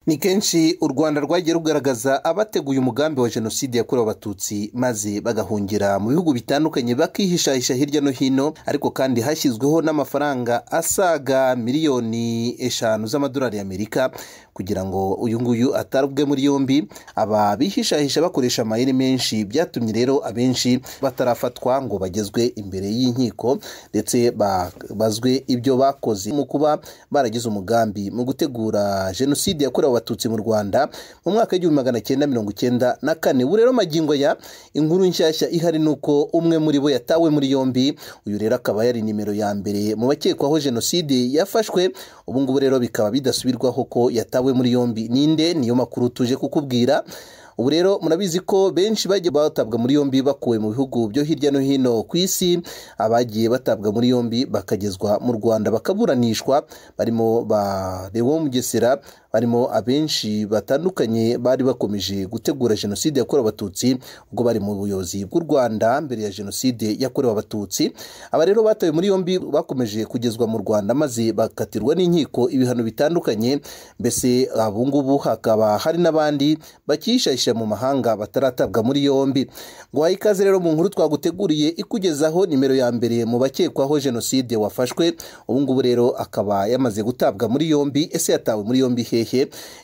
ni kenshi u rwanda rwagiye rugaragaza abateguye umugambi wa jenoside yakorewe abatutsi maze bagahungira mu bihugu bitandukanye bakihishahisha hirya no hino ariko kandi hashyizweho n'amafaranga asaga miliyoni eshanu z'amadolari y'amerika kugira ngo uyu nguyu atarubwe muri yombi aba bihishahisha bakoresha amayeri menshi byatumye rero abenshi batarafatwa ngo bagezwe imbere y'inkiko ndetse babazwe ibyo bakoze mu kuba baragize umugambi mu gutegura jenoside yakorewe abatutsi mu rwanda mu mwaka w'igihumbi magana cyenda mirongo icyenda na kane ubu rero magingo ya inkuru nshyashya ihari ni uko umwe muri bo yatawe muri yombi uyu rero akaba yari nimero ya mbere mu bakekwaho jenoside yafashwe ubu ngubu rero bikaba bidasubirwaho ko yatawe muri yombi ninde niyo makuru tuje kukubwira ubu rero murabizi ko benshi bagiye batabwa muri yombi bakuwe mu bihugu byo hirya no hino ku isi abagiye batabwa muri yombi bakagezwa mu rwanda bakaburanishwa barimo ba lewo mugesera barimo abenshi batandukanye bari bakomeje gutegura jenoside yakorewe abatutsi ubwo bari mu buyobozi bw'u rwanda mbere ya jenoside yakorewe abatutsi aba rero batawe muri yombi bakomeje kugezwa mu rwanda maze bakatirwa n'inkiko ibihano bitandukanye mbese abungubu hakaba hari n'abandi bakiyishahisha mu mahanga bataratabwa muri yombi ngo ikaze rero mu nkuru twaguteguriye ikugezaho nimero ya mbere mu bakekwaho jenoside wafashwe ubu ngubu rero akaba yamaze gutabwa muri yombi ese yatawe muri yombi hehe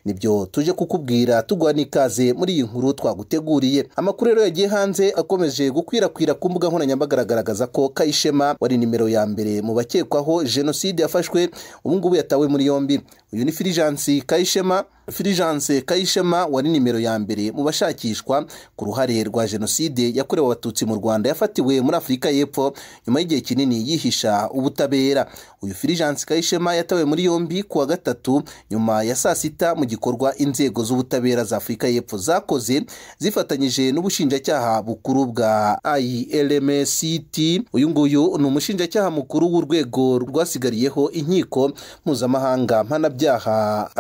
nibyo tuje kukubwira tuguha n'ikaze muri iyi nkuru twaguteguriye amakuru rero yagiye hanze akomeje gukwirakwira ku mbuga nkoranyambaga agaragaza ko kayishema wari nimero ya mbere mu bakekwaho jenoside yafashwe ubu ngubu yatawe muri yombi uyu ni firijansi kayishema firijanse kayishema wari nimero ya mbere mu bashakishwa ku ruhare rwa jenoside yakorewe abatutsi mu rwanda yafatiwe muri afurika y'epfo nyuma y'igihe kinini yihisha ubutabera uyu firijanse kayishema yatawe muri yombi ku wa gatatu nyuma ya saa sita mu gikorwa inzego z'ubutabera za afurika y'epfo zakoze zifatanyije n'ubushinjacyaha bukuru bwa irmct uyu nguyu ni umushinjacyaha mukuru w'urwego rwasigariyeho inkiko mpuzamahanga mpanabyaha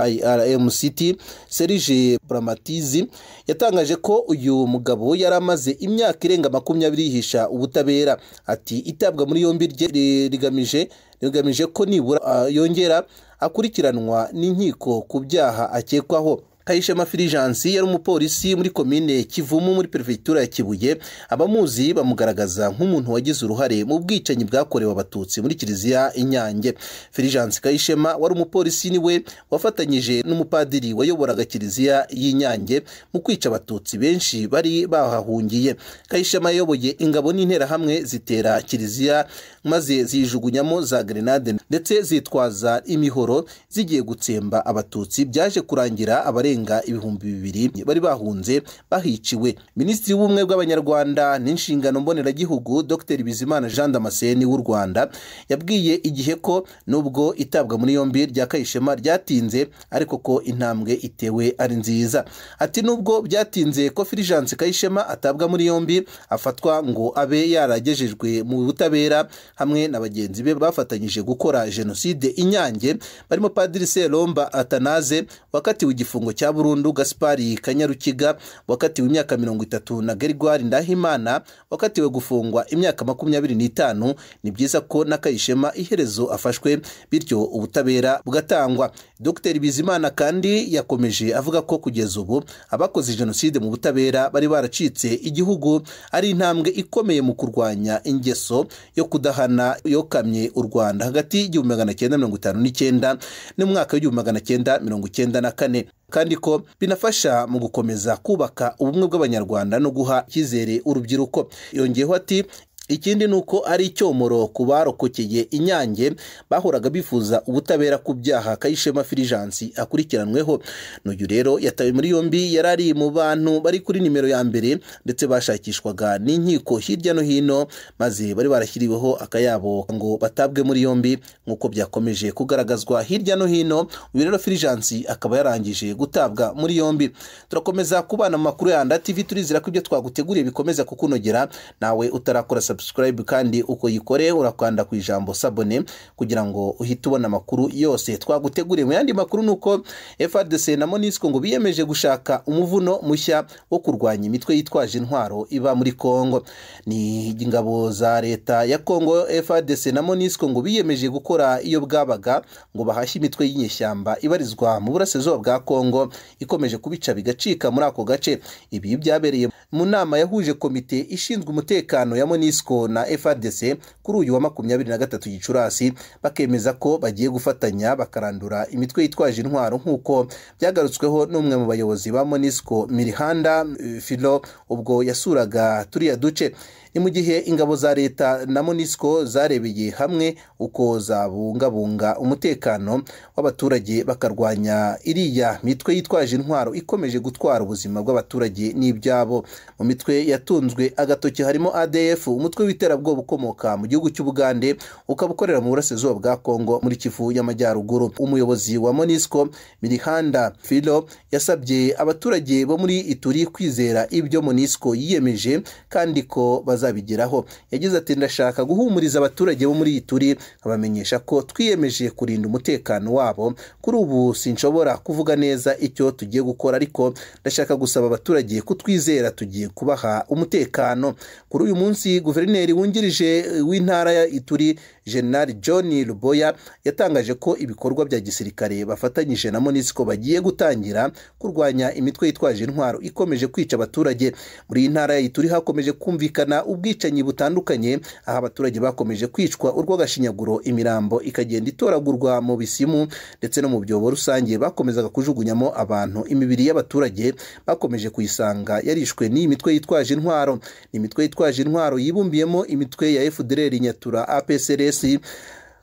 irmct serije buramatizi yatangaje ko uyu mugabo yari amaze imyaka irenga makumyabiri yihisha ubutabera ati itabwa muri yombi rye rigamije rigamije ko nibura yongera akurikiranwa n'inkiko ku byaha akekwaho kayishema firijansi yari umupolisi muri komine kivumu muri perefegitura ya kibuye abamuzi bamugaragaza nk'umuntu wagize uruhare mu bwicanyi bwakorewe abatutsi muri kiliziya inyange firijansi kayishema wari umupolisi niwe wafatanyije n'umupadiri wayoboraga kiliziya y'inyange mu kwica abatutsi benshi bari bahahungiye kayishema yayoboye ingabo n'interahamwe zitera kiliziya maze zijugunyamo za grenade ndetse zitwaza imihoro zigiye gutsemba abatutsi byaje kurangira abarenga ibihumbi bibiri bari bahunze bahiciwe minisitiri w'ubumwe bw'abanyarwanda n'inshingano mboneragihugu dr bizimana jean damascene w'u rwanda yabwiye igihe ko nubwo itabwa muri yombi rya kayishema ryatinze ariko ko intambwe itewe ari nziza ati nubwo byatinze ko firijanse kayishema atabwa muri yombi afatwa ngo abe yaragejejwe mu butabera hamwe na bagenzi be bafatanyije gukora jenoside inyange barimo padiri seromba atanaze wakatiwe igifungo cya burundu gaspari kanyarukiga wakatiwe imyaka mirongo itatu na gerigwari ndahimana wakatiwe gufungwa imyaka makumyabiri n'itanu ni byiza ko n'akayishema iherezo afashwe bityo ubutabera bugatangwa dr bizimana kandi yakomeje avuga ko kugeza ubu abakoze jenoside mu butabera bari baracitse igihugu ari intambwe ikomeye mu kurwanya ingeso yo kudahana yokamye u rwanda hagati y'igihumbi magana cyenda mirongo itanu n'icyenda n'umwaka w'igihumbi magana cyenda mirongo icyenda na kane kandi ko binafasha mu gukomeza kubaka ubumwe bw'abanyarwanda no guha icyizere urubyiruko yongeyeho ati ikindi ni uko ari icyomoro ku barokokeye inyange bahoraga bifuza ubutabera ku byaha kayishema firijansi akurikiranweho n'uyu rero yatawe muri yombi yari ari mu bantu bari kuri nimero ya mbere ndetse bashakishwaga n'inkiko hirya no hino maze bari barashyiriweho akayabo ngo batabwe muri yombi nk'uko byakomeje kugaragazwa hirya no hino uyu rero firijansi akaba yarangije gutabwa muri yombi turakomeza kubana mu makuru ya TV turizera ko ibyo twaguteguriye bikomeza kukunogera nawe utarakora subscribe kandi uko yikore urakanda ku ijambo sabone kugira ngo uhite ubona amakuru yose twaguteguriye mu yandi makuru ni uko FRDC na MONUSCO ngo biyemeje gushaka umuvuno mushya wo kurwanya imitwe yitwaje intwaro iba muri Kongo ni ingabo za leta ya Kongo FRDC na MONUSCO ngo biyemeje gukora iyo bwabaga ngo bahashye imitwe y'inyeshyamba ibarizwa mu burasirazuba bwa Kongo ikomeje kubica bigacika muri ako gace ibi byabereye mu nama yahuje komite ishinzwe umutekano ya MONUSCO na FRDC kuri uyu wa makumyabiri na gatatu Gicurasi bakemeza ko bagiye gufatanya bakarandura imitwe yitwaje intwaro nk'uko byagarutsweho n'umwe mu bayobozi ba MONUSCO Mirihanda eh, Filo ubwo yasuraga turiya duce ni mu gihe ingabo za leta na MONUSCO zarebeye hamwe uko zabungabunga umutekano w'abaturage bakarwanya iriya mitwe yitwaje intwaro ikomeje gutwara ubuzima bw'abaturage n'ibyabo mu mitwe yatunzwe agatoki harimo ADF umutwe w'iterabwoba ukomoka mu gihugu cy'Ubugande ukaba ukorera mu burasirazuba bwa Kongo muri Kivu y'Amajyaruguru umuyobozi wa MONUSCO Mirihanda Filo yasabye abaturage bo muri Ituri kwizera ibyo MONUSCO yiyemeje kandi ko bazabigeraho yagize ati ndashaka guhumuriza abaturage bo muri Ituri abamenyesha ko twiyemeje kurinda umutekano wabo kuri ubu sinshobora kuvuga neza icyo tugiye gukora ariko ndashaka gusaba abaturage kutwizera tugiye kubaha umutekano kuri uyu munsi guverineri wungirije w'intara ya Ituri General John Luboya yatangaje ko ibikorwa bya gisirikare bafatanyije na MONUSCO bagiye gutangira kurwanya imitwe yitwaje intwaro ikomeje kwica abaturage muri iyi ntara ya Ituri hakomeje kumvikana ubwicanyi butandukanye aho abaturage bakomeje kwicwa urw'agashinyaguro imirambo ikagenda itoragurwa mu bisimu ndetse no mu byobo rusange bakomezaga kujugunyamo abantu imibiri y'abaturage bakomeje kuyisanga yarishwe n'iyi mitwe yitwaje intwaro ni imitwe yitwaje intwaro yibumbiyemo imitwe ya FDLR Nyatura APCRS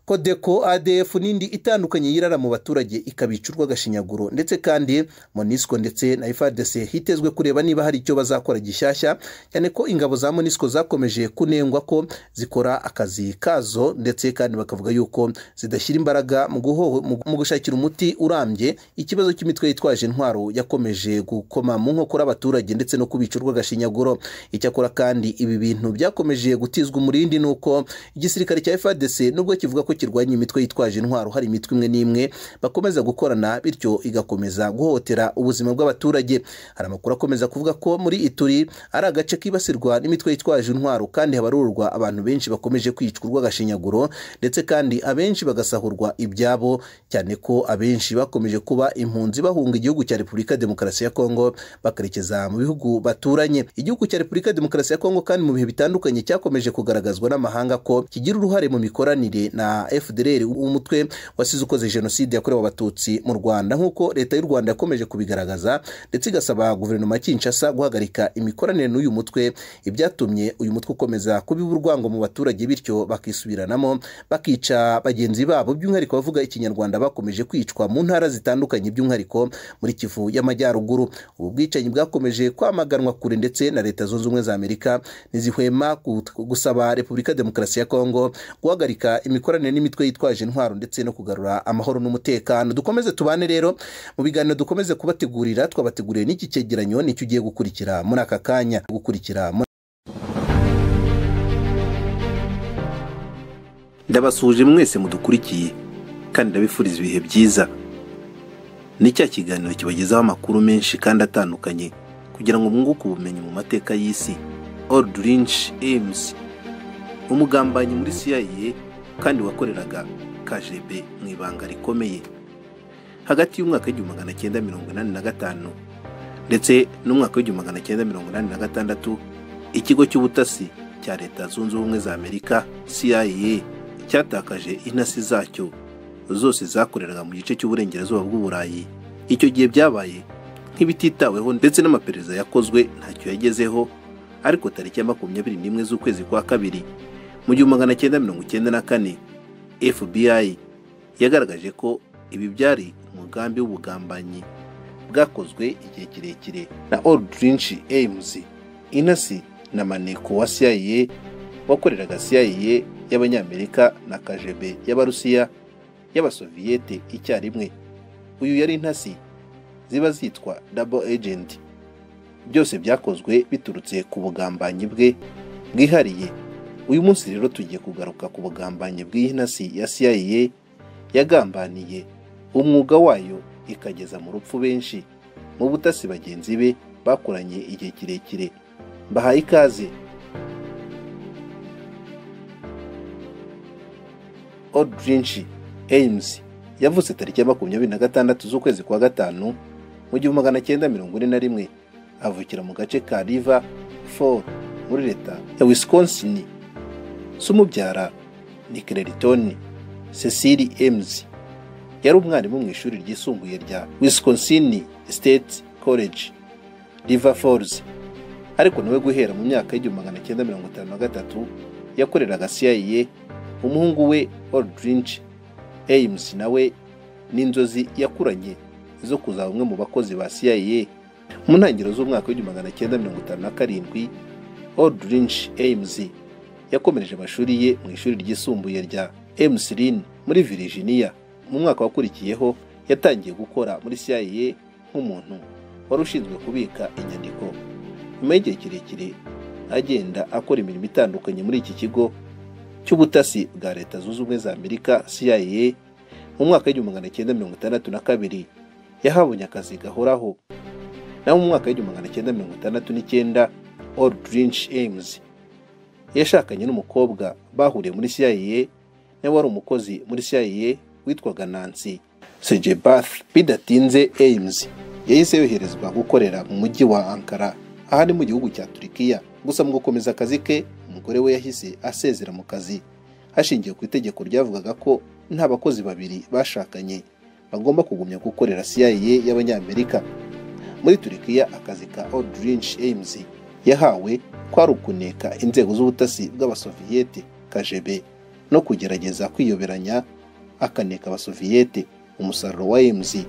kodeko adf n'indi itandukanye yirara mu baturage ikabica urw'agashinyaguro ndetse kandi monisco ndetse na frdc hitezwe kureba niba hari icyo bazakora gishyashya cyane ko ingabo za monisco zakomeje kunengwa ko zikora akazi kazo ndetse kandi bakavuga yuko zidashyira imbaraga mu guho- mu- mu gushakira umuti urambye ikibazo cy'imitwe yitwaje intwaro yakomeje gukoma mu nkokora abaturage ndetse no kubica urw'agashinyaguro icyakora kandi ibi bintu byakomeje gutizwa umurindi ni uko igisirikare cya frdc nubwo kivuga ko kirwanya imitwe yitwaje intwaro hari imitwe imwe n'imwe bakomeza gukorana bityo igakomeza guhotera ubuzima bw'abaturage hari amakuru akomeza kuvuga ko muri Ituri ari agace kibasirwa n'imitwe yitwaje intwaro kandi habarurwa abantu benshi bakomeje kwicwa urw'agashinyaguro ndetse kandi abenshi bagasahurwa ibyabo cyane ko abenshi bakomeje kuba impunzi bahunga igihugu cya Repubulika ya Demokarasi ya Kongo bakerekeza mu bihugu baturanye igihugu cya Repubulika ya Demokarasi ya Kongo kandi mu bihe bitandukanye cyakomeje kugaragazwa n'amahanga ko kigira uruhare mu mikoranire na FDLR umutwe wasize ukoze jenoside yakorewe abatutsi mu Rwanda nk'uko leta y'u Rwanda yakomeje kubigaragaza ndetse igasaba guverinoma ya Kinshasa guhagarika imikoranire n'uyu mutwe ibyatumye uyu mutwe ukomeza kubiba urwango mu baturage bityo bakisubiranamo bakica bagenzi babo by'umwihariko bavuga ikinyarwanda bakomeje kwicwa mu ntara zitandukanye by'umwihariko muri Kivu y'Amajyaruguru ubu bwicanyi bwakomeje kwamaganwa kure ndetse na leta zunze ubumwe za Amerika ntizihwema gut- gusaba Repubulika ya Demokarasi ya Kongo guhagarika imikoranire n'imitwe yitwaje intwaro ndetse no kugarura amahoro n'umutekano dukomeze tubane rero mu biganiro dukomeze kubategurira twabateguriye n'iki cyegeranyo nicyo ugiye gukurikira muri aka kanya gukurikira muri- ndabasuhuje mwese mudukurikiye kandi ndabifuriza ibihe byiza ni cya kiganiro kibagezaho amakuru menshi kandi atandukanye kugira ngo mwunguke ubumenyi mu mateka y'isi orudurinshi emusi umugambanyi muri CIA kandi wakoreraga KGB mu ibanga rikomeye hagati y'umwaka w'igihumbi magana cyenda mirongo inani na gatanu ndetse n'umwaka w'igihumbi magana cyenda mirongo inani na gatandatu ikigo cy'ubutasi cya leta zunze ubumwe za amerika CIA cyatakaje intasi zacyo zose zakoreraga mu gice cy'uburengerazuba bw'uburayi icyo gihe byabaye nk'ibititaweho ndetse n'amaperereza yakozwe ntacyo yagezeho ariko tariki ya makumyabiri n'imwe z'ukwezi kwa kabiri mu gihumbi magana cyenda mirongo icyenda na kane FBI yagaragaje ko ibi byari umugambi w'ubugambanyi bwakozwe igihe kirekire na Aldrich Ames Inasi na Maneko wa CIA wakoreraga CIA y'Abanyamerika na KGB y'Abarusiya y'Abasoviyete icyarimwe uyu yari intasi ziba zitwa double agent byose byakozwe biturutse ku bugambanyi bwe bwihariye uyu munsi rero tugiye kugaruka ku bugambanyi bw'inasi ya CIA yagambaniye umwuga wayo ikageza mu rupfu benshi mu butasi bagenzi be bakoranye igihe kirekire bahaye ikaze odrinshi ames yavuze tariki ya makumyabiri na gatandatu z'ukwezi kwa gatanu mu gihumbi magana cyenda mirongo ine na rimwe avukira mu gace ka riva foro muri leta ya wisconsin se umubyara ni kereritoni cecil ames yari umwarimu mu ishuri ryisumbuye rya wisconsin state college river falls ariko nawe guhera mu myaka y'igihumbi magana cyenda mirongo itanu na gatatu yakoreraga CIA umuhungu we Aldrinch Ames nawe n'inzozi yakuranye zo kuzaba umwe mu bakozi ba CIA mu ntangiriro z'umwaka w'igihumbi magana cyenda mirongo itanu na karindwi Aldrinch Ames yakomereje amashuri ye mu ishuri ryisumbuye rya Ames Lin muri Virginia mu mwaka wakurikiyeho yatangiye gukora muri CIA nk'umuntu wari ushinzwe kubika inyandiko nyuma y'igihe kirekire agenda akora imirimo itandukanye muri iki kigo cy'ubutasi bwa leta zunze ubumwe za amerika CIA mu mwaka w'igihumbi magana cyenda mirongo itandatu na kabiri yahabonye akazi gahoraho naho mu mwaka w'igihumbi magana cyenda mirongo itandatu n'icyenda Aldrinch Ames yashakanye n'umukobwa bahuriye muri CIA nawe wari umukozi muri CIA witwaga nancy sejebath bidatinze ames yahise yoherezwa gukorera mu mujyi wa ankara ahari mu gihugu cya turikiya gusa mu gukomeza akazi ke umugore we yahise asezera mu kazi hashingiwe ku itegeko ryavugaga ko nta bakozi babiri bashakanye bagomba kugumya gukorera CIA y'abanyamerika muri turikiya akazi ka Aldrinch Ames yahawe kwari ukuneka inzego z'ubutasi bw'abasoviyete kajebe no kugerageza kwiyoberanya akaneka abasoviyete umusaruro wa emuzi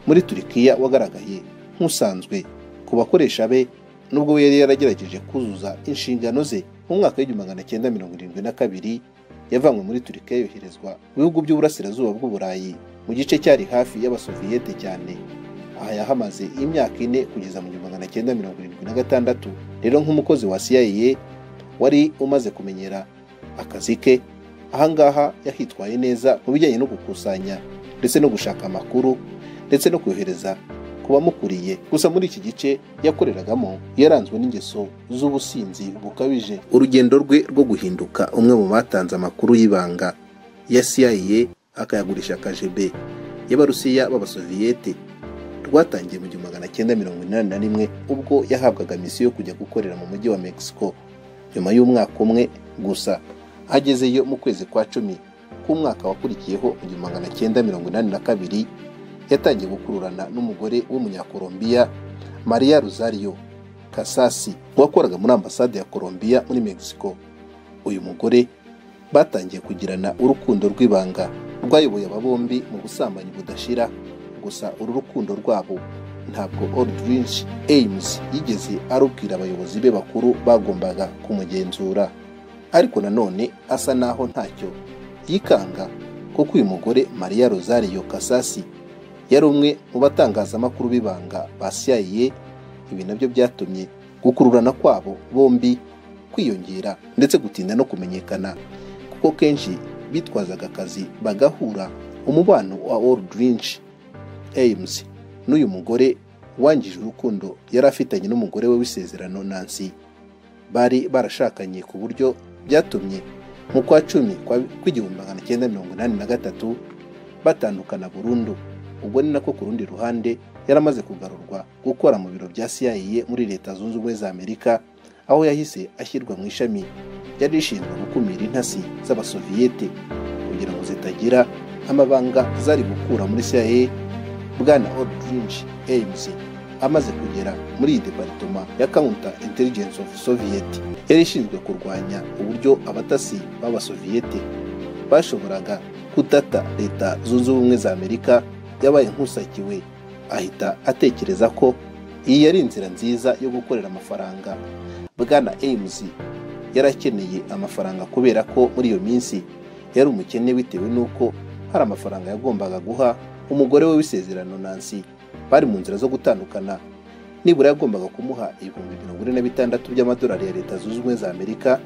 muri turikiya wagaragaye nk'usanzwe ku bakoresha be nubwo yari yaragerageje kuzuza inshingano ze mu mwaka w'igihumbi magana cyenda mirongo irindwi na kabiri yavanywe muri turikiya yoherezwa mu bihugu by'uburasirazuba bw'uburayi mu gice cyari hafi y'abasoviyete cyane aha yahamaze imyaka ine kugeza mu gihumbi magana cyenda mirongo irindwi na gatandatu rero nk'umukozi wa CIA wari umaze kumenyera akazi ke ahangaha yahitwaye neza mu bijyanye no gukusanya ndetse no gushaka amakuru ndetse no kohereza ku bamukuriye gusa muri iki gice yakoreragamo yaranzwe n'ingeso z'ubusinzi bukabije urugendo rwe rwo guhinduka umwe mu batanze amakuru y'ibanga ya CIA akayagurisha kajebe y'abarusiya b'abasoviyete rwatangiye mu gihumbi magana cyenda mirongo inani na rimwe ubwo yahabwaga misiyo yo kujya gukorera mu mujyi wa Mexico nyuma y'umwaka umwe gusa agezeyo mu kwezi kwa cumi k'umwaka wakurikiyeho mu gihumbi magana cyenda mirongo inani na kabiri yatangiye gukururana n'umugore w'umunyakolombiya maria rosario kasasi wakoraga muri ambasade ya kolombiya muri mexico uyu mugore batangiye kugirana urukundo rw'ibanga rwayoboye aba bombi mu busambanyi budashira gusa uru rukundo rwabo ntabwo aldrinch ames yigeze arubwira abayobozi be bakuru bagombaga kumugenzura ariko nanone asa naho ntacyo yikanga kuko uyu mugore maria rosario kasasi yari umwe mu batangazamakuru b'ibanga basiyayiye ibi nabyo byatumye gukururana kwabo bombi kwiyongera ndetse gutinda no kumenyekana kuko kenshi bitwazaga akazi bagahura umubano wa aldrinch ames n'uyu mugore wangije urukundo yari afitanye n'umugore we w'isezerano nancy bari barashakanye ku buryo byatumye mu kwa cumi kw'igihumbi magana cyenda mirongo inani na gatatu batandukana burundu ubwo ni nako ku rundi ruhande yaramaze kugarurwa gukora mu biro bya CIA muri leta zunze ubumwe za amerika aho yahise ashyirwa mu ishami ryari rishinzwe gukumira intasi z'abasoviyete kugira ngo zitagira amabanga zari gukura muri CIA bwana Aldrinch Ames amaze kugera muri iyi deparitoma ya counter intelligence of soviet yari ishinzwe kurwanya uburyo abatasi b'abasoviyete bashoboraga kudata leta zunze ubumwe za amerika yabaye nk'usakiwe ahita atekereza ko iyi yari inzira nziza yo gukorera amafaranga bwana ames yarakeneye amafaranga kubera ko muri iyo minsi yari umukene bitewe n'uko hari amafaranga yagombaga guha umugore we w'isezerano nancy bari mu nzira zo gutandukana nibura yagombaga kumuha ibihumbi mirongo ine na bitandatu by'amadolari ya leta zunze ubumwe za amerika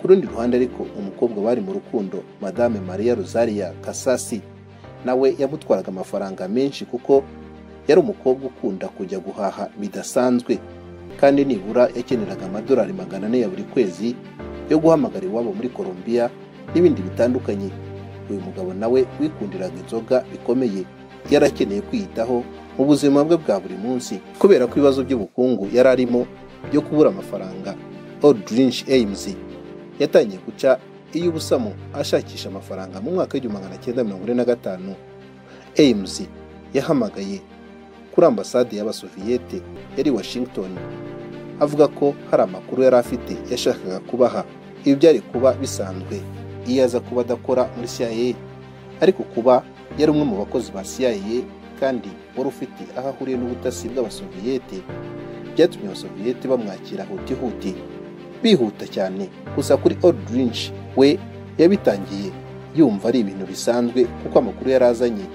ku rundi ruhande ariko umukobwa bari mu rukundo madame maria rosaria kasasi nawe yamutwaraga amafaranga menshi kuko yari umukobwa ukunda kujya guhaha bidasanzwe kandi nibura yakeneraga amadolari magana ane ya buri kwezi yo guhamagara iwabo muri Colombia n'ibindi bitandukanye uyu mugabo nawe wikundiraga inzoga bikomeye yarakeneye kwiyitaho mu buzima bwe bwa buri munsi kubera ko ibibazo by'ubukungu yari arimo byo kubura amafaranga Aldrich Ames yatangiye guca iy'ubusamo ashakisha amafaranga mu mwaka w'igihumbi magana cyenda mirongo ine na gatanu Ames yahamagaye kuri ambasade y'abasoviyete yari Washington avuga ko hari amakuru yari afite yashakaga kubaha ibi byari kuba bisanzwe iyo aza kuba adakora muri CIA ariko kuba yari umwe mu bakozi ba CIA kandi wari ufite aho ahuriye n'ubutasi bw'abasoviyete byatumye abasoviyete bamwakira hutihuti bihuta cyane gusa kuri Aldrich we yabitangiye yumva ari ibintu bisanzwe kuko amakuru yari azanye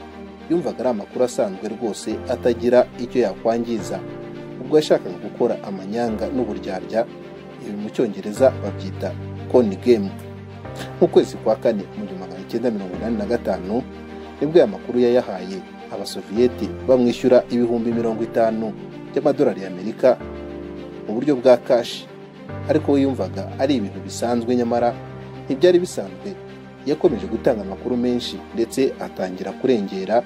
yumvaga ari amakuru asanzwe rwose atagira icyo yakwangiza ubwo yashakaga gukora amanyanga n'uburyarya ibi mu cyongereza babyita koni gemu mu kwezi kwa kane mu gihumbi magana cyenda mirongo inani na gatanu nibwo aya makuru yayahaye abasoviyeti bamwishyura ibihumbi mirongo itanu by'amadolari y'amerika mu buryo bwa kashi ariko we yumvaga ari ibintu bisanzwe nyamara ntibyari bisanzwe yakomeje gutanga amakuru menshi ndetse atangira kurengera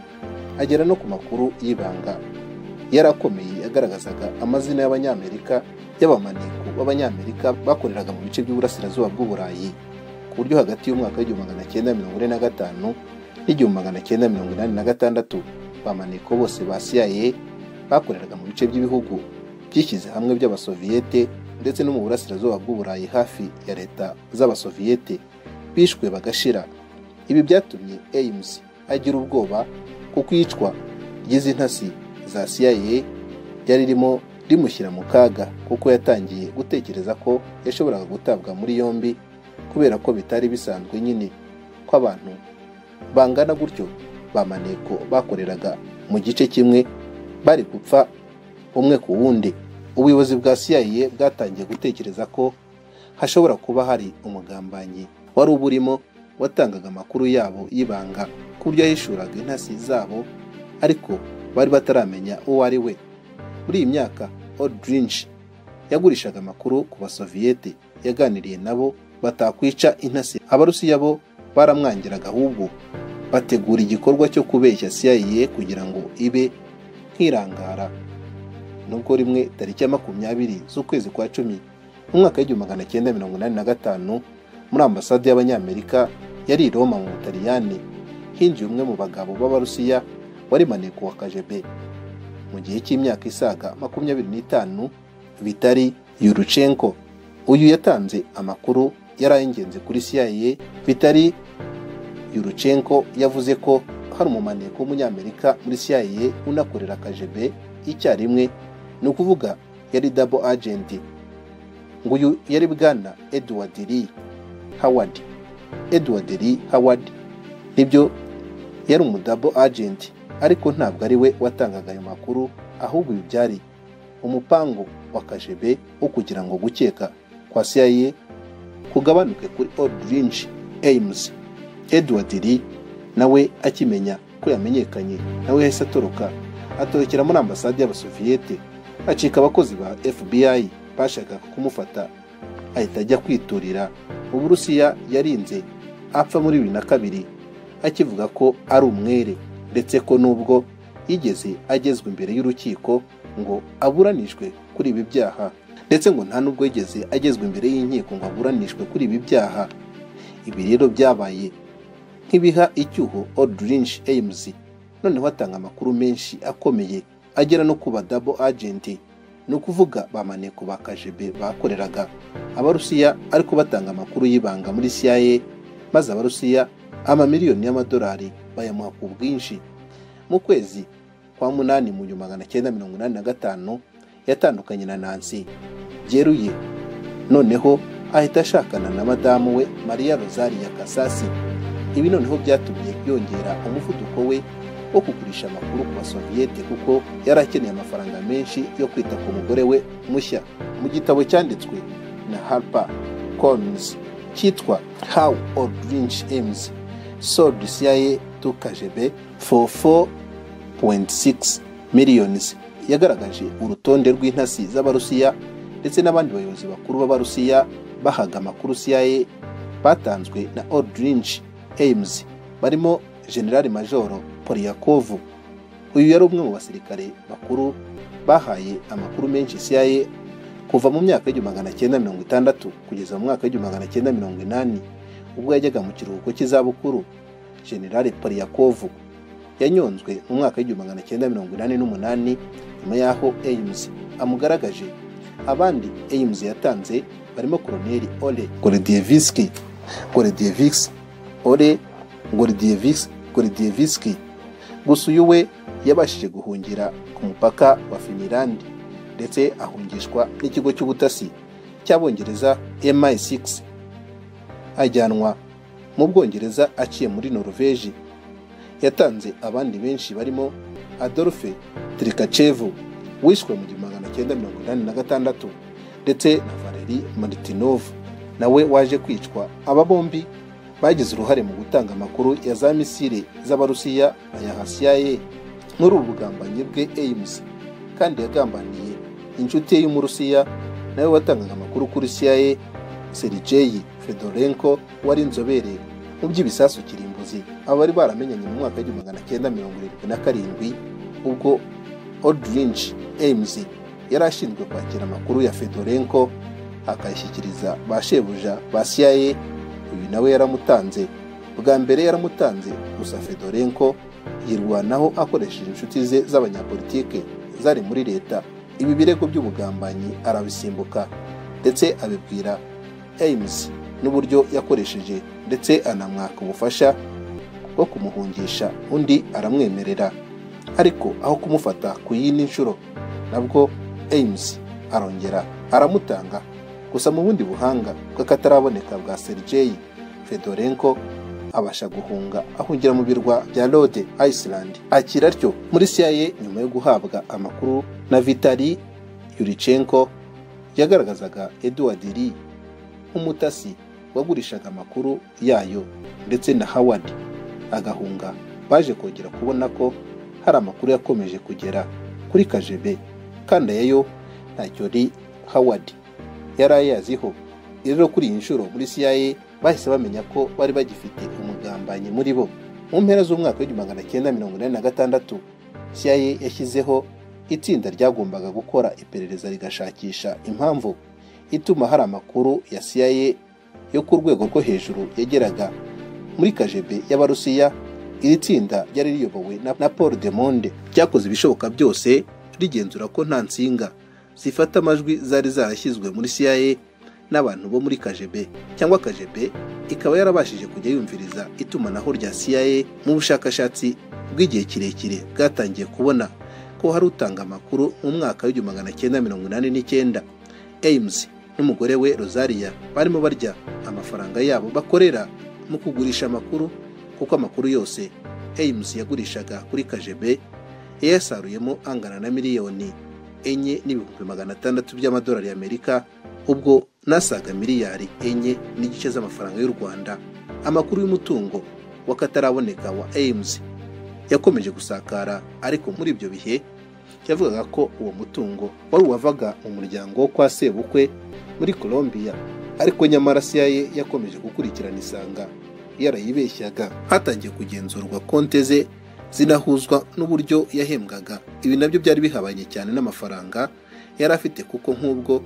agera no ku makuru y'ibanga yari akomeye yagaragazaga amazina y'abanyamerika y'abamaniko b'abanyamerika bakoreraga mu bice by'uburasirazuba bw'uburayi ku buryo hagati y'umwaka w'igihumbi magana cyenda mirongo ine na gatanu n'igihumbi magana cyenda mirongo inani na gatandatu bamaneko bose ba CIA bakoreraga mu bice by'ibihugu byishyize hamwe by'abasoviyete ndetse no mu burasirazuba bw'uburayi hafi ya leta z'abasoviyete bishwe bagashira ibi byatumye ames agira ubwoba kuko iyicwa ry'izintasi za CIA ryari ririmo rimushyira mu kaga kuko yatangiye gutekereza ko yashoboraga gutabwa muri yombi kubera ko bitari bisanzwe nyine ko abantu bangana gutyo bamaneko bakoreraga mu gice kimwe bari gupfa umwe ku wundi ubuyobozi bwa CIA bwatangiye gutekereza ko hashobora kuba hari umugambanyi wari uburimo watangaga amakuru yabo y'ibanga ku buryo yahishuraga intasi zabo ariko bari bataramenya uwo ari we muri iyi myaka Aldrich yagurishaga amakuru ku basoviyete yaganiriye nabo batakwica intasi abarusiya bo baramwangiraga ahubwo bategura igikorwa cyo kubeshya CIA kugira ngo ibe nk'irangara nubwo rimwe tariki ya makumyabiri z'ukwezi kwa cumi mu mwaka w'igihumbi magana cyenda mirongo inani na gatanu muri ambasade y'abanyamerika yari i roma mu butaliyani hinjiye umwe mu bagabo b'abarusiya wari maneko wa kagebe mu gihe cy'imyaka isaga makumyabiri n'itanu vitari yurucenko uyu yatanze amakuru yari ay'ingenzi kuri CIA vitari yurucenko yavuze ko hari umumaneko w'umunyamerika muri CIA unakorera akajebe icyarimwe ni ukuvuga yari dabo agenti ngo uyu yari bwana edward lee howard edward lee howard nibyo yari umudabo agenti ariko ntabwo ari we watangaga ayo makuru ahubwo ibi byari umupango wa kajebe wo kugira ngo gukeka kwa CIA kugabanuke kuri Aldrich Ames Edward Lee nawe akimenya ko yamenyekanye nawe yahise atoroka atorokera muri ambasade y'abasoviyete acika abakozi ba FBI bashakaga kumufata ahita ajya kwiturira mu burusiya yarinze apfa muri bibiri na kabiri akivuga ko ari umwere ndetse ko nubwo yigeze agezwa imbere y'urukiko ngo aburanishwe kuri ibi byaha ndetse ngo nta nubwo yigeze agezwa imbere y'inkiko ngo aburanishwe kuri ibi byaha ibi rero byabaye nk'ibiha icyuho Aldrich Ames noneho atanga amakuru menshi akomeye agera no kuba dabo agenti ni ukuvuga ba maneko ba kajebe bakoreraga abarusiya ariko batanga amakuru y'ibanga muri CIA maze abarusiya amamiliyoni y'amadolari bayamuha ku bwinshi mu kwezi kwa munani mu gihumbi magana cyenda mirongo inani na gatanu yatandukanye na Nancy byeruye noneho ahita ashakana na madamu we Maria Rosaria Kasasi ibi noneho byatumye yongera umuvuduko we wo kugurisha amakuru ku basoviyete kuko yari akeneye amafaranga menshi yo kwita ku mugore we mushya mu gitabo cyanditswe na harper collins cyitwa How or Lynch Aims Sold CIA to KGB for 4.6 millions yagaragaje urutonde rw'intasi z'abarusiya ndetse n'abandi bayobozi bakuru b'abarusiya bahaga amakuru CIA batanzwe na Aldrinch Ames barimo General Majoro Polyakov uyu yari umwe mu basirikare bakuru bahaye amakuru menshi CIA kuva mu myaka y'igihumbi magana cyenda mirongo itandatu kugeza mu mwaka w'igihumbi magana cyenda mirongo inani ubwo yajyaga mu kiruhuko cy'izabukuru General Polyakov yanyonzwe mu mwaka w'igihumbi magana cyenda mirongo inani n'umunani nyuma y'aho Ames amugaragaje abandi Ames yatanze barimo Koloneli Ole Gorodieviski Gorodieviks Ole Gorodieviks Gorodieviski gusa uyu we yabashije guhungira ku mupaka wa Finland ndetse ahungishwa n'ikigo cy'ubutasi cy'abongereza MI6 ajyanwa mu Bwongereza aciye muri Norvège yatanze abandi benshi barimo Adolphe Trikachevu wishwe mu gihumbi magana cyenda mirongo inani na gatandatu ndetse na Valeri Martinov nawe waje kwicwa aba bombi bagize uruhare mu gutanga amakuru ya za misile z'abarusiya ayaha CIA muri ubu bugambanyi bwe Ames kandi yagambaniye inshuti ye y'umurusiya nawe watangaga amakuru kuri CIA Sergei Fedorenko wari inzobere mu by'ibisasu kirimbuzi abari baramenyanye mu mwaka w'igihumbi magana cyenda mirongo irindwi na karindwi ubwo Aldrinch Ames yari ashinzwe kwakira amakuru ya Fedorenko akayashyikiriza ba shebuja ba CIA uyu nawe yaramutanze bwa mbere yaramutanze gusa Fedorenko yirwanaho akoresheje inshuti ze z'abanyapolitike zari muri leta ibi birego by'ubugambanyi arabisimbuka ndetse abibwira Ames n'uburyo yakoresheje ndetse anamwaka ubufasha bwo kumuhungisha undi aramwemerera ariko aho kumufata ku yindi nshuro nabwo Ames arongera aramutanga gusa mu bundi buhanga bw'akataraboneka bwa Sergei Fedorenko abasha guhunga ahungira mu birwa bya Rhode Island akira atyo muri CIA nyuma yo guhabwa amakuru na Vitali Yurichenko yagaragazaga Edward Lee nk'umutasi wagurishaga amakuru yayo ndetse na Howard agahunga baje kongera kubona ko hari amakuru yakomeje kugera kuri KGB kandi ayo ntacyo ri Howard yari ayaziho rero kuri iyi nshuro muri CIA bahise bamenya ko bari bagifite umugambanyi muri bo mu mpera z'umwaka w'igihumbi magana cyenda mirongo inani na gatandatu CIA yashyizeho itsinda ryagombaga gukora iperereza rigashakisha impamvu ituma hari amakuru ya CIA yo ku rwego rwo hejuru yageraga muri kajebe y'abarusiya iri tsinda ryari riyobowe na paul de monde ryakoze ibishoboka byose rigenzura ko nta nsinga zifata amajwi zari zarashyizwe muri cia n'abantu bo muri kajebe cyangwa kajebe ikaba yarabashije kujya yumviriza itumanaho rya cia mu bushakashatsi bw'igihe kirekire bwatangiye kubona ko hari utanga amakuru mu mwaka w'igihumbi magana cyenda mirongo inani n'icyenda ames n'umugore we Rosaria barimo barya amafaranga yabo bakorera mu kugurisha amakuru kuko amakuru yose Ames yagurishaga kuri KGB yayasaruyemo angana na miliyoni enye n'ibihumbi magana atandatu by'amadolari y'Amerika ubwo nasaga miliyari enye n'igice z'amafaranga y'u Rwanda amakuru y'umutungo wakataraboneka wa Ames yakomeje gusakara ariko muri ibyo bihe yavugaga ko uwo mutungo wari uwavaga mu muryango wo kwa sebukwe muri Colombia ariko nyamara CIA yakomeje gukurikirana isanga yarayibeshyaga hatangiye kugenzurwa konte ze zinahuzwa n'uburyo yahembwaga ibi nabyo byari bihabanye cyane n'amafaranga yari afite kuko nk'ubwo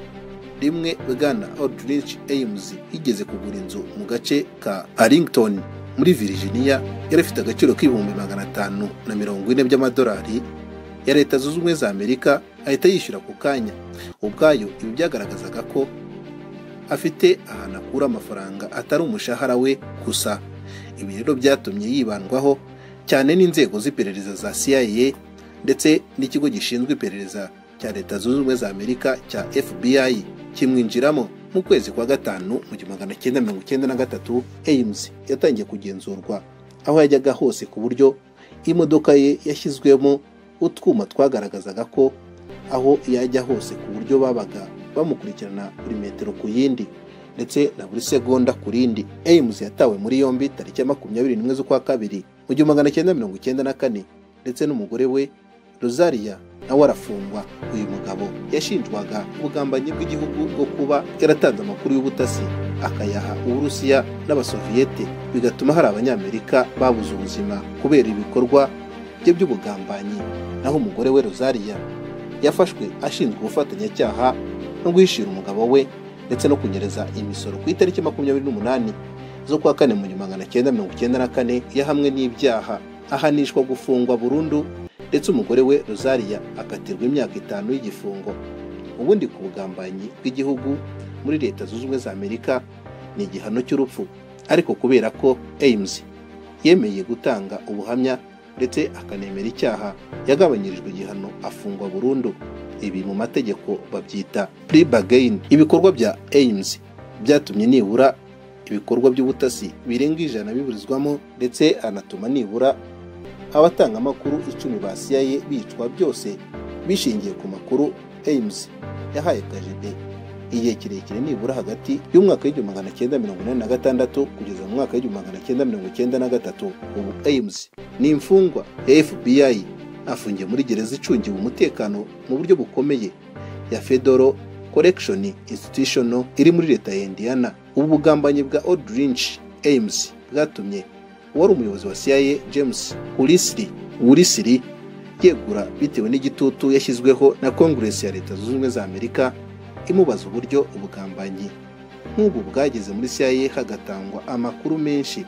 rimwe Bwana Aldrich Ames yigeze kugura inzu mu gace ka Arlington muri Virginia yari afite agaciro k'ibihumbi magana atanu na mirongo ine by'amadolari ya leta zunze ubumwe za Amerika ahita yishyura ku kanya ubwayo ibi byagaragazaga ko afite ahantu akura amafaranga atari umushahara we gusa ibi rero byatumye yibandwaho cyane n'inzego z'iperereza za CIA ndetse n'ikigo gishinzwe iperereza cya leta zunze ubumwe za Amerika cya FBI kimwinjiramo mu kwezi kwa gatanu mu gihumbi magana cyenda mirongo icyenda na gatatu Ames yatangiye kugenzurwa aho yajyaga hose ku buryo imodoka ye yashyizwemo utwuma twagaragazaga ko aho yajya hose ku buryo babaga bamukurikirana buri metero ku yindi ndetse na buri segonda ku rindi Ames yatawe muri yombi tariki ya makumyabiri n'imwe z'ukwa kabiri mu gihumbi magana cyenda mirongo icyenda na kane ndetse n'umugore we rosaria nawe arafungwa uyu mugabo yashinjwaga ubugambanyi bw'igihugu bwo kuba yaratanze amakuru y'ubutasi akayaha uburusiya n'abasoviyete bigatuma hari abanyamerika babuze ubuzima kubera ibikorwa bye by'ubugambanyi naho umugore we rosaria yafashwe ashinzwe ubufatanyacyaha no guhishira umugabo we ndetse no kunyereza imisoro ku itariki makumyabiri n'umunani z'ukwa kane mu gihumbi magana cyenda mirongo icyenda na kane yahamwe n'ibyaha ahanishwa gufungwa burundu ndetse umugore we rosaria akatirwa imyaka itanu y'igifungo ubundi ku bugambanyi bw'igihugu muri leta zunze ubumwe za amerika ni igihano cy'urupfu ariko kubera ko ames yemeye gutanga ubuhamya ndetse akanemera icyaha yagabanyirijwe igihano afungwa burundu ibi mu mategeko babyita plea bargain ibikorwa bya ames byatumye nibura ibikorwa by'ubutasi birenga ijana biburizwamo ndetse anatuma nibura abatanga amakuru icumi ba CIA bicwa byose bishingiye ku makuru Ames yahaye KGB igihe kirekire nibura hagati y'umwaka w'igihumbi magana cyenda mirongo inani na gatandatu kugeza mu mwaka w'igihumbi magana cyenda mirongo icyenda na gatatu ubu Ames ni imfungwa ya FBI afungiye muri gereza icungiwe umutekano mu buryo bukomeye ya Fedoro Correction Institution iri muri leta ya Indiana ubu bugambanyi bwa Aldrich Ames bwatumye wari umuyobozi wa CIA James Hulisiri Hulisiri yegura bitewe n'igitutu yashyizweho na Congress ya Leta Zunze Ubumwe za Amerika imubaza uburyo ubugambanyi nk'ubu bwageze muri CIA hagatangwa amakuru menshi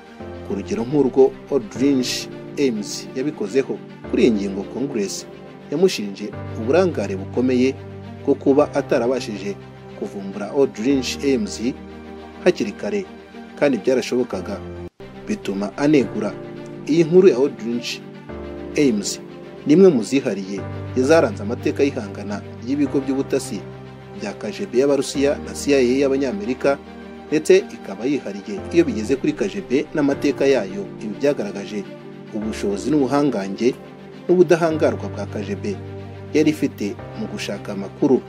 ku rugero nk'urwo Aldrich Ames yabikozeho kuri iyi ngingo Congress yamushinje uburangare bukomeye bwo kuba atarabashije kuvumbura Aldrich Ames hakiri kare kandi byarashobokaga bituma anegura iyi nkuru ya Aldrich Ames ni imwe mu zihariye izaranze amateka y'ihangana ry'ibigo by'ubutasi bya KGB y'Abarusiya na CIA y'Abanyamerika ndetse ikaba yihariye iyo bigeze kuri KGB n'amateka yayo ibi byagaragaje ubushobozi n'ubuhangange n'ubudahangarwa bwa KGB yari ifite mu gushaka amakuru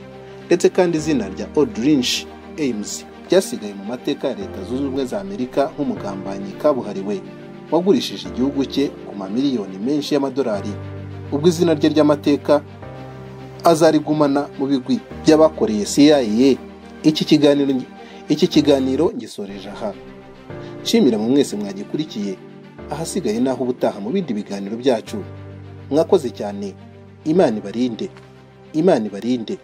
ndetse kandi izina rya Aldrich Ames byasigaye mu mateka ya leta zunze ubumwe za amerika nk'umugambanyi kabuhariwe wagurishije igihugu cye ku mamiliyoni menshi y'amadolari ubwo izina rye ry'amateka azarigumana mu bigwi by'abakoreye cia iki kiganiro iki kiganiro ngisoreje aha nshimira mu mwese mwagikurikiye ahasigaye naho ubutaha mu bindi biganiro byacu mwakoze cyane imana ibarinde imana ibarinde